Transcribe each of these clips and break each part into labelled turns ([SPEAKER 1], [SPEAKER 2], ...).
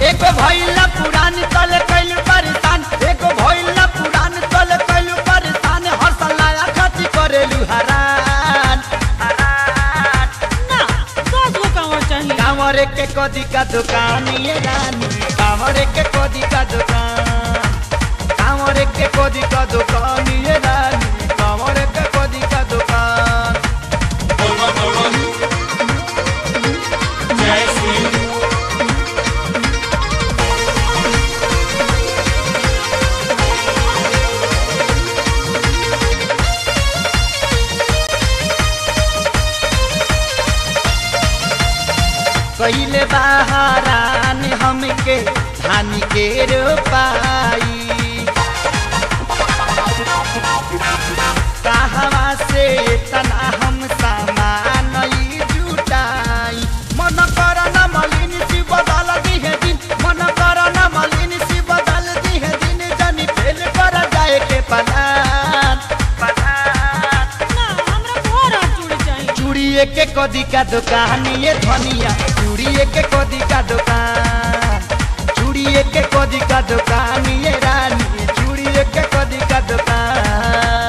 [SPEAKER 1] एगो भइला पुरान तल कैल परेशान एगो भइला पुरान तल कैल परेशान हसलाया खती करेलु हरान हरान
[SPEAKER 2] ना दस गो कांवर चाहिए
[SPEAKER 1] कांवरे के कदी का दुकान ये रानी कांवरे के कदी का दुकान कांवरे के कदी का दुकान ये रानी कांवरे के कदी का दुकान कैले बहारान हमके धान के रोपाई कहवा से तना हम सामान ई जुटाई मन कर न मलिन सी बदल दिहे दिन मन कर न मलिन सी बदल दिहे दिन जनी फेल कर जाए के पलान पलान
[SPEAKER 2] ना हमरा घर हाथ चूड़ी चाहिए
[SPEAKER 1] चूड़िए के कदी का दुकान ये धनिया चूड़िए के कदी का दुकान चूड़िए के कदी का दुकान ये रानी चूड़िए के कदी का दुकान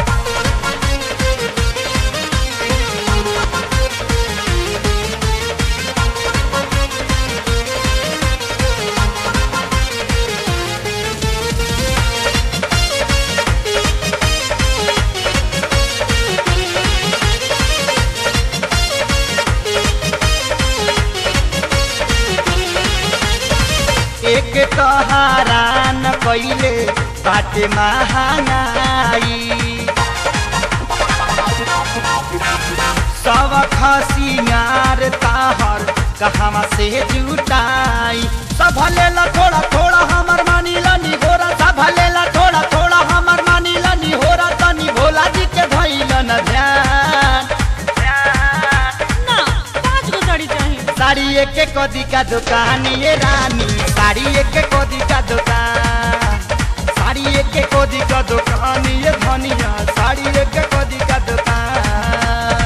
[SPEAKER 1] एक तहारान कैले बाटे महानाई सब खसियार ताहर कहवा से जुटाई सब लेला थोड़ा थोड़ा हमर मानी लनी घोरा सब लेला थोड़ा थोड़ा हमर मानी लनी होरा तनी भोला जी के धैल न ध्यान ध्यान
[SPEAKER 2] ना पाँच गो साड़ी चाहिए
[SPEAKER 1] साड़ी एक एक कदी का दुकान ये रानी साड़ी एक एक कदी का दुकान साड़ी एक एक कदी का दुकान ये धनिया साड़ी एक एक कदी का दुकान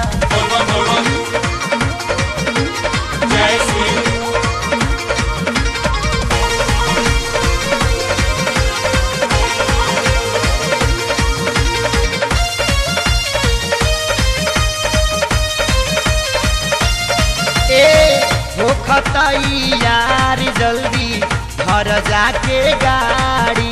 [SPEAKER 1] ए हो खतई यार जल्दी घर जाके गाड़ी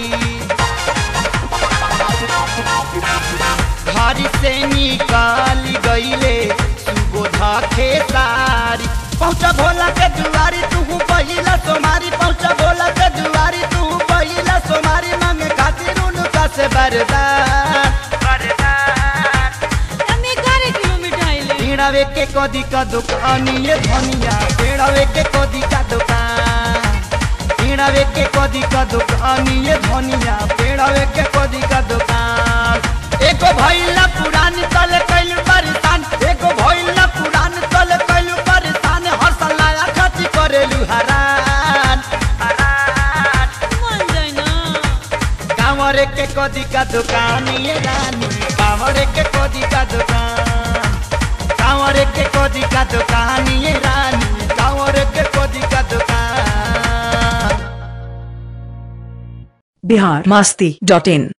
[SPEAKER 1] घर से निकाल गईले सुबोध खेसारी पहुँचा भोला के दुआरी तू पहिला सोमारी पहुँचा भोला के दुआरी तू पहिला सोमारी मांगे खातिर उनका से बरदान बरदान
[SPEAKER 2] हम ग्यारह किलो मिठाई ले
[SPEAKER 1] पेड़ावे के कदी का दुकान ये धनिया पेड़ावे के कदी का दुकान पेड़ावे के कदी का दुकान ये धनिया पेड़ावे के कदी का दुकान एगो भइला पुरान तल कैल परेशान एगो भइला पुरान तल कैल परेशान हसलाया खती करेलु हरान हरान
[SPEAKER 2] मान जाए ना
[SPEAKER 1] कांवरे के कदी का दुकान ये रानी कांवरे के कदी का दुकान कांवरे के कदी का दुकान ये रानी कांवरे के कदी का दुकान
[SPEAKER 3] बिहार मस्ती डॉट इन